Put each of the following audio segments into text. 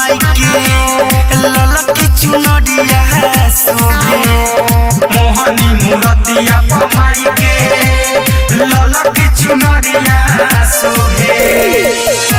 माई के ललकी चुनरिया शोभे मोहनी मूरतिया पमाई के ललक चुनरिया शोभे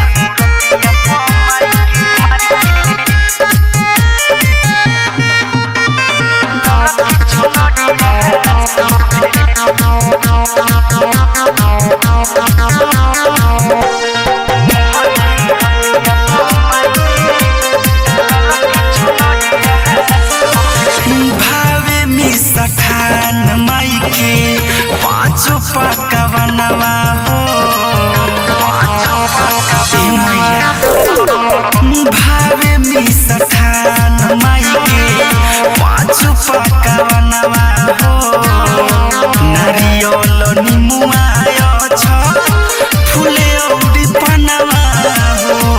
भावे में सठान माई के पाँचों पकवनवा हो ए मैया भावे में सठान माई के पाँचों पकवनवा हो नारियल निमुआ छ फुले औरी पनवा हो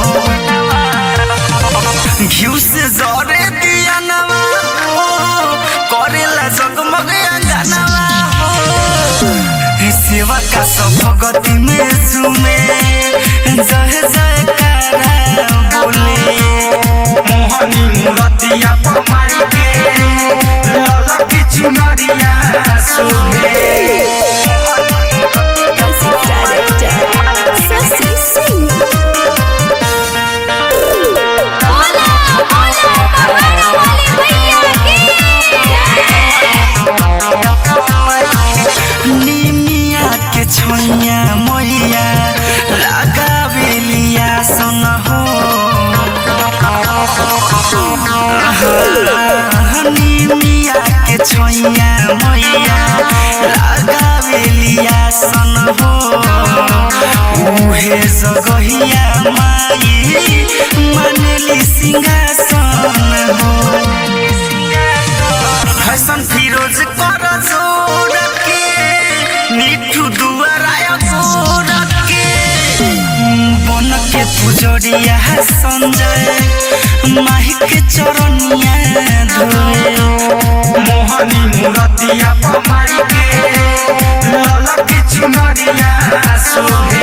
घिउ से जरे दिया नवा हो करेला जगमग अंगनवा हो सेवा का सब भगति में झूमे जय जय कारा बोले मोहनी मूरतिया पमाई के ललक चुनरिया शोभे Sassy Singh. Hola, hola, भगवान वाले भैया की निमिया के छोइया मैया लगावेलिया सन हो निमिया के छोइया मैया लगावेलिया सन हो उहे जगहिया माई मनली सिंहासन हो हसन फिरोज कर जोर के मिठू दुआराय जोर के बन के पुजरिया संजय माही के चरनिया धोए मोहनी मूरतिया पमाई के ललक चुनरिया शोभे